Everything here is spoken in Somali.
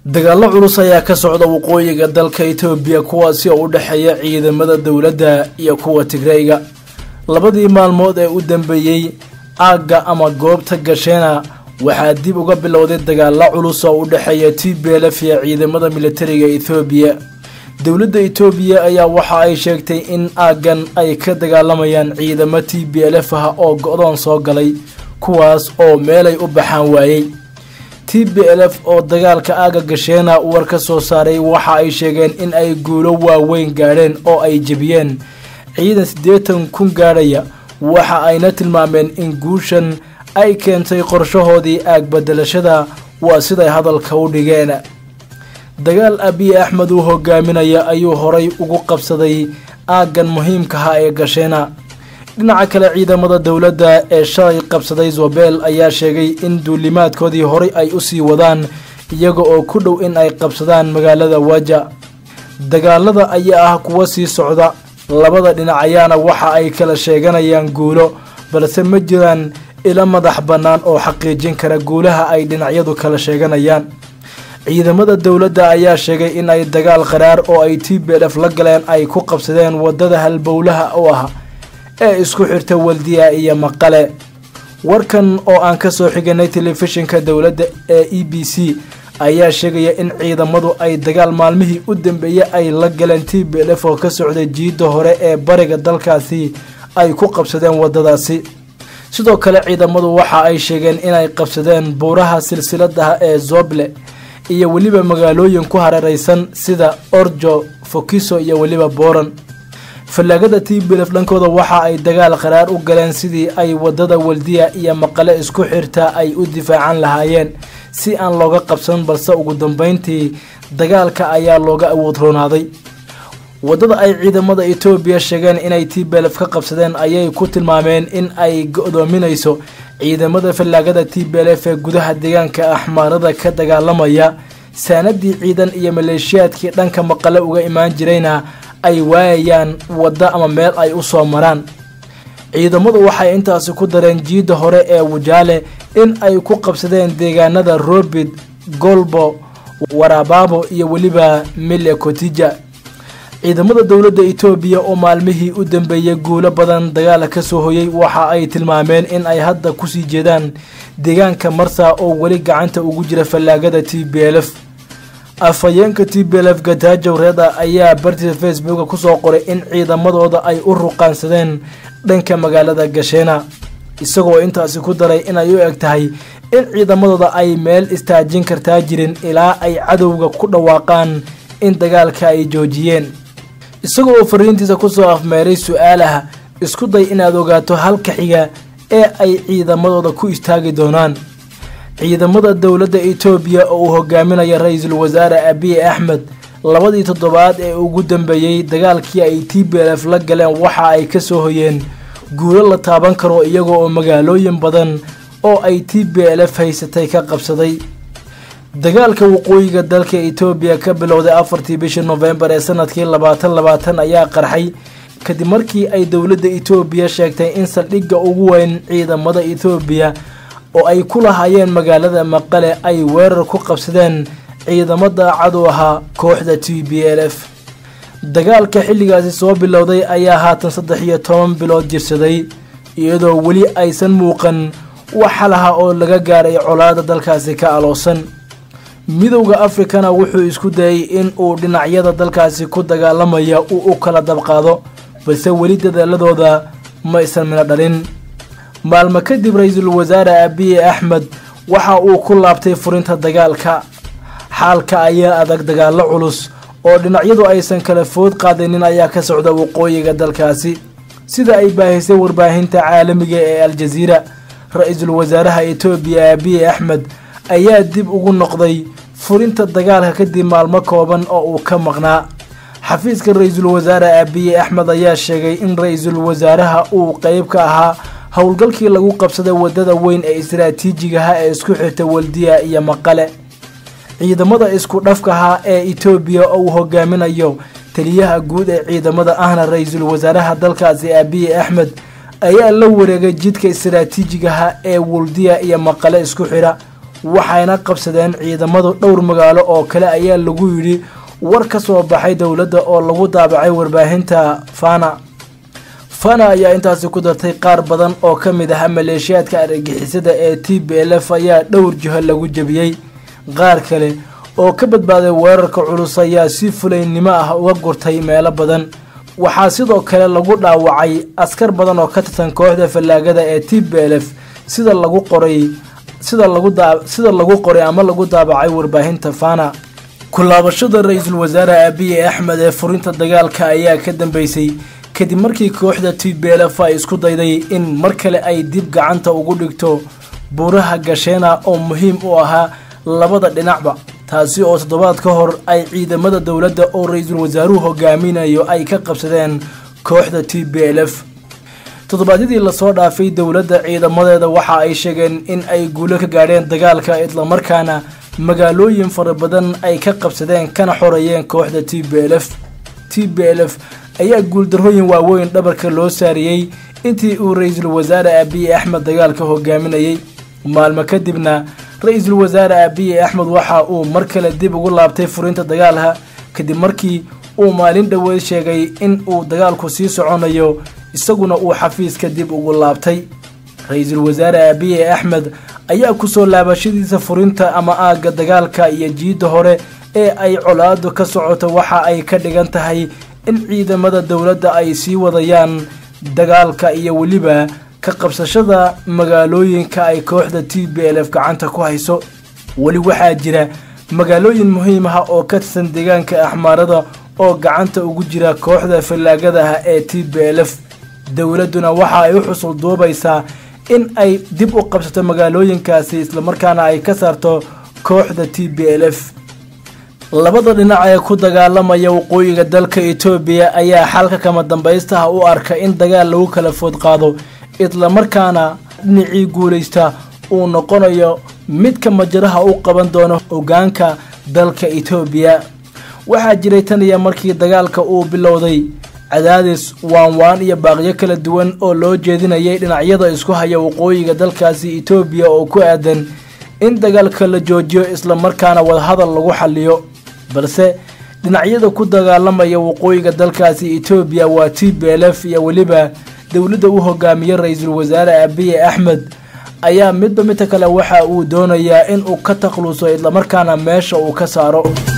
dagaallo culus ayaa ka socda waqooyiga dalka itoobiya kuwaasi oo u dhexeeya ciidamada dowladda iyo kuwa tigreyga labadii maalmood ee u dambeeyey aagga ama goobta gasheena waxaa dib uga bilowday dagaallo culus oo u dhexeeya t b lf iyo ciidamada militariga ethoobiya dowladda itoobiya ayaa waxa ay sheegtay in aaggan ay ka dagaalamayaan ciidamo t b lf ah oo go-doon soo galay kuwaas oo meelay u baxaan waayey t b lf oo dagaalka aaga gasheena war ka soo saaray waxa ay sheegeen in ay guulo waaweyn gaadheen oo ay jebiyeen ciidan siddeetan kun gaadhaya waxa ayna tilmaameen in guushan ay keentay qorshahoodii aag bedelashada waa siday hadalka u dhigeen dagaal abiy axmed uu hogaaminaya ayuu horay ugu qabsaday aaggan muhiimkaha ee gasheena dhinaca kale ciidamada dowladda ee shalay qabsaday zobel ayaa sheegay in duulimaadkoodii horay ay usii wadaan iyaga oo ku dhow in ay qabsadaan magaalada waja dagaalada ayaa ah kuwa sii socda labada dhinac ayaana waxa ay kala sheeganayaan guulo balse ma jiraan ilo madax bannaan oo xaqiijin kara guulaha ay dhinacyadu kala sheeganayaan ciidamada dowladda ayaa sheegay in ay dagaal qaraar oo ay t b lf la galeen ay ku qabsadeen wadada halbowlaha u ah ee isku xirta waldiya iyo maqale warkan oo aan ka soo xiganay telefishinka dowladda ee e b c ayaa sheegaya in ciidamadu ay dagaal maalmihii u dambeeyey ay la galeen t b lf oo ka socday jiidda hore ee bariga dalkaasi ay ku qabsadeen wadadaasi sidoo kale ciidamadu waxa ay sheegeen inay qabsadeen buuraha silsiladaha ee zoble iyo weliba magaalooyin ku hareereysan sida orjo fokiso iyo weliba booran fallaagada t b lf dhankooda waxa ay dagaal qaraar u galeen sidii ay wadada waldiya iyo maqale isku xirta ay u difaacan lahaayeen si aan looga qabsan balse ugu dambeyntii dagaalka ayaa looga awood roonaaday wadada ay ciidamada etoobiya sheegeen inay t b lf ka qabsadeen ayay ku tilmaameen in ay go-doominayso ciidamada fallaagada t b lf ee gudaha deegaanka axmaarada ka dagaalamaya saanadii ciidan iyo maleeshiyaadkii dhanka maqale uga imaan jirayna ay waayayaan waddo ama meel ay u soo maraan ciidamadu waxay intaasi ku dareen jiidda hore ee wajaale in ay ku qabsadeen deegaanada robid golbo warabaabo iyo weliba mille kotija ciidamada dowladda etoobiya oo maalmihii u dambeeyey guulo badan dagaala ka soo hoyay waxa ay tilmaameen in ay hadda kusii jeedaan deegaanka marsa oo weli gacanta ugu jira fallaagada t b lf afhayeenka t b lf gataajow reeda ayaa bartiisa facebooka kusoo qoray in ciidamadooda ay u ruqaansadeen dhanka magaalada gasheena isagoo intaasi ku daray inay u eg tahay in ciidamadooda ay meel istaajin kartaa jirin ilaa ay cadowga ku dhawaaqaan in dagaalka ay joojiyeen isagoo oo fariintiisa kusoo afmeeray su-aalaha isku day inaad ogaato halka xiga ee ay ciidamadooda ku istaagi doonaan ciidamada dowladda etoobiya oo uu hogaaminaya ra-iisul wasaare abiy axmed labadii toddobaad ee ugu dambeeyey dagaalkii ay t b lf la galeen waxa ay ka soo hoyeen guulo la taaban karo iyaga oo magaalooyin badan oo ay t b lf haysatay ka qabsaday dagaalka waqooyiga dalka etoobiya ka bilowday afartii bishii nofembar ee sanadkii labaatan labaatan ayaa qarxay kadib markii ay dowladda etoobiya sheegtay in saldhigga ugu weyn ciidamada etoobiya oo ay ku lahaayeen magaalada maqale ay weerar ku qabsadeen ciidamo daacad u ahaa kooxda t b l f dagaalka xilligaasi soo bilowday ayaa haatan saddex iyo toban bilood jirsaday iyadoo weli aysan muuqan wax xalaha oo laga gaaray colaada dalkaasi ka aloosan midowda afrikana wuxuu isku dayay in uu dhinacyada dalkaasi ku dagaalamaya uu u kala dabqaado balse weli dadaaladooda ma isan mina dhalin maalmo kadib ra-iisul wasaare abiy axmed waxa uu ku laabtay furinta dagaalka xaalka ayaa adag dagaallo culus oo dhinacyadu aysan kala food qaadanin ayaa ka socda waqooyiga dalkaasi sida ay baahisay warbaahinta caalamiga ee al-jaziira ra-iisul wasaaraha etoobiya abiy axmed ayaa dib ugu noqday furinta dagaalka kadib maalmo kooban oo uu ka maqnaa xafiiska ra-iisul wasaare abiy axmed ayaa sheegay in ra-iisul wasaaraha uu qeyb ka ahaa howlgalkii lagu qabsaday wadada weyn ee istaraatiijigaha ee isku xirta waldiya iyo maqale ciidamada isku dhafkaha ee etoobiya oo uu hogaaminayo taliyaha guud ee ciidamada ahna ra-iisul wasaaraha dalkaasi abiy axmed ayaa la wareegay jidka istaraatiijigaha ee waldiya iyo maqale isku xidha waxayna qabsadeen ciidamadu dhowr magaalo oo kale ayaa lagu yidhi war ka soo baxay dowladda oo lagu daabacay warbaahinta fana fana ayaa intaasi ku dartay qaar badan oo ka mid ah maleeshiyaadka argagixisada ee t b l f ayaa dhowr jiho lagu jebiyey qaar kale oo ka badbaaday weerarka culus ayaa si fulaynimo ah uga gurtay meelo badan waxaa sidoo kale lagu dhaawacay askar badan oo ka tirsan kooxda fallaagada ee t b l f sida lagu qoray sida lagu sida lagu qoray ama lagu daabacay warbaahinta fana kulaabashada ra-iisul wasaare abiye axmed ee furinta dagaalka ayaa ka dambeysay kadib markii kooxda t b l f ay isku dayday in mar kale ay dib gacanta ugu dhigto buuraha gasheena oo muhiim u ahaa labada dhinacba taasi oo toddobaad ka hor ay ciidamada dowladda oo ra-iisul wasaaruhu hogaaminayo ay ka qabsadeen kooxda t b l f toddobaadyadii lasoo dhaafay dowladda ciidamadeeda waxa ay sheegeen in ay guulo ka gaadheen dagaalka islamarkaana magaalooyin fara badan ay ka qabsadeen kana xoreeyeen kooxda t b l f t b l f ayaa guuldarrooyin waaweyn dhabarka loo saariyey intii uu ra-iisul wasaare abiye axmed dagaalka hogaaminayay maalmo kadibna ra-iisul wasaare abiye axmed waxa uu mar kale dib ugu laabtay furinta dagaalka kadib markii uu maalin dhoweed sheegay in uu dagaalku sii soconayo isaguna uu xafiiska dib ugu laabtay ra-iisul wasaare abiye axmed ayaa kusoo laabashadiisa furinta ama aagga dagaalka iyo jiidda hore ee ay colaadu ka socoto waxa ay ka dhigan tahay in ciidamada dowladda ay sii wadayaan dagaalka iyo weliba ka qabsashada magaalooyinka ay kooxda t b l f gacanta ku hayso weli waxaa jira magaalooyin muhiim ah oo ka tirsan deegaanka axmaarada oo gacanta ugu jira kooxda fallaagadaha ee t b l f dowladduna waxa ay u xusul duubaysaa in ay dib u qabsato magaalooyinkaasi islamarkaana ay ka saarto kooxda t b l f labada dhinac ee ku dagaalamaya waqooyiga dalka etoobiya ayaa xalka kama dambaystaha u arka in dagaal lagu kala food qaado islamarkaana dhinacii guulaysta uu noqonayo midka majaraha u qaban doono hogaanka dalka etoobiya waxaa jiray tan iyo markii dagaalka uu bilowday cadaadis waanwaan iyo baaqyo kala duwan oo loo jeedinayay dhinacyada isku haya waqooyiga dalkaasi etoobiya oo ku aadan in dagaalka la joojiyo islamarkaana wadahadal lagu xaliyo balse dhinacyada ku dagaalamaya waqooyiga dalkaasi etoobiya waa t b l f iyo weliba dowladda u hogaamiye ra-iisul wasaare abiye axmed ayaa midba midka kale waxa uu doonayaa in uu ka takluso islamarkaana meesha uu ka saaro